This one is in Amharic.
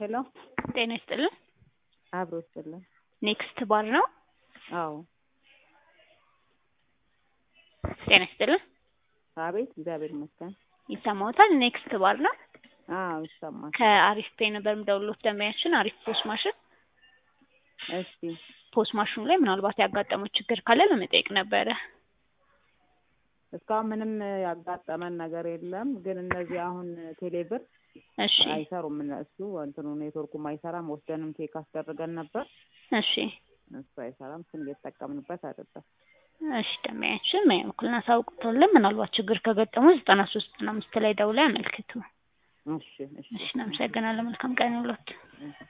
ሄሎ ጤና ይስጥልን። አብሮ ይስጥልን። ኔክስት ባር ነው። አዎ ጤና ይስጥልን። አቤት፣ እግዚአብሔር ይመስገን። ይሰማዎታል? ኔክስት ባር ነው። አዎ ይሰማል። ከአሪፍ ፔ ነበር የምደውልዎት ደንበኛችን አሪፍ ፖስ ማሽን እሺ ፖስ ማሽኑ ላይ ምናልባት ያጋጠመው ችግር ካለ ለመጠየቅ ነበረ። እስካሁን ምንም ያጋጠመን ነገር የለም። ግን እነዚህ አሁን ቴሌብር እሺ አይሰሩም። እነሱ እንትኑ ኔትወርኩም አይሰራም። ወስደንም ቼክ አስደርገን ነበር። እሺ እሱ አይሰራም። እሱን እየተጠቀምንበት አይደለም። እሺ ደንበኛችን በእኛ በኩል እናሳውቅዎታለን። ምናልባት ችግር ከገጠመው ዘጠና ሶስት ዘጠና አምስት ላይ ደውለው ያመልክቱ። እሺ እሺ እሺ እናመሰግናለን። መልካም ቀን ይሁንልዎት። እሺ